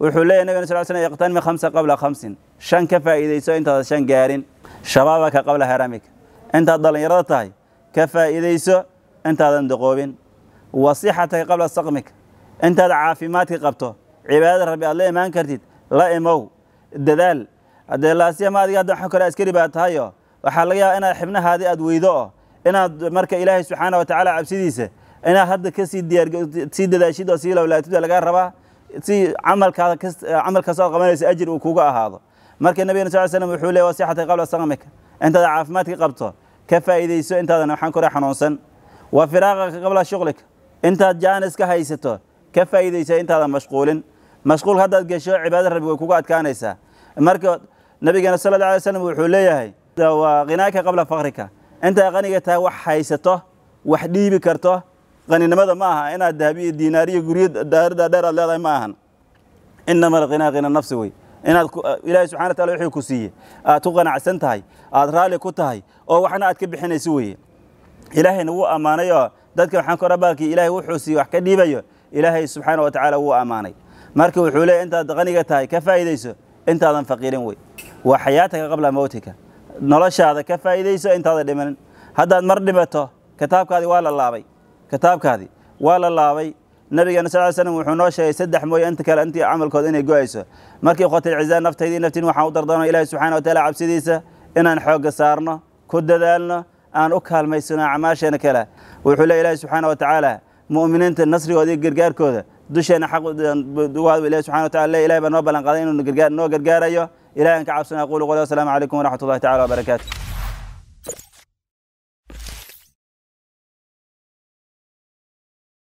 wuxuu leeyahy nabigana sal slam iqtanmi khamsa qabla khamsin shan ka faa'iidayso intaadan shan gaarin shabaabaka qabla haramika intaad dhallinyarada tahay ka faa'iidayso intaadan doqoobin wasixataka qabla saqmika intaad caafimaadka qabto cibaadada rabbi aad la imaan kartid la imow dadaal haddee laasiyama adiga hadda waxaa kale askari baa tahayo waxaa laga yaaba inaad xibnahaadii aad weydo oo inaad marka ilaahay subxaana wa tacaala cabsidiisa inaad hadda kasii diyaar sii dadaashid oo sii lowlaatid lagaa rabaa si camalkaada camal kastoo ad qabanaysa ajir uu kuga ahaado marka nabigana sal slam wuxuu leey wasixataka qabla saqmika intaad caafimaadka qabto ka faa'iidayso intaadan waxaan kore xanuunsan wa firaaqaka qabla shuqlika intaad jaanis ka haysato ka faa'iidaysa intaadan mashquulin mashquul haddaad gesho cibaada rabbi way kugu adkaanaysaa marka nabigeena sala alla alay slam wuxuu leeyahay waa khinaaka qabla fakrika intaad qaniga tahay wax haysato wax dhiibi karto qaninimada ma aha inaad dahabiyo diinaariyo guryo daarada dheer aad leedahay ma ahan inama alghinaa khina nafsi wey inaad ilaahay subxana wa taala wuxuu ku siiye aad ku qanacsan tahay aad raalli ku tahay oo waxna aad ka bixinayso weye ilaahayna wuu ammaanay oo dadka waxaan kora baalkii ilaahay wuxuu siiye wax ka dhiibayo ilaahay subxaana wa tacaala wuu ammaanay marka wuxuu leeyahy intaad qaniga tahay ka faa'iidayso intaadan faqiirin wey waa xayaataka qabla mowtika noloshaada ka faa'iidayso intaadan dhimanin haddaad mar dhimato kitaabkaadii waa la laabay kitaabkaadii waa la laabay nabigeena sal ly slam wuxuu noo sheegay saddex mooye inta kale intii camalkooda inay go-ayso markii khotil cizaa naftaydii naftiin waxaan u dardaarno ilahi subxana wa taala cabsidiisa inaan xoogga saarno ku dadaalno aan u kaalmaysano acmaasheena kale wuxuu le ilahi subxaana wa tacaala mu'miniinta nasrigooda iyo gargaarkooda dusheena xaq ilahi subxana wa tala le ilahi baa noo ballan qaaday inuu gargaar noo gargaarayo ilahi aan ka cabsana aqulu qoli wasalaamu calaykum waraxmat ullahi tacala wabarakaatu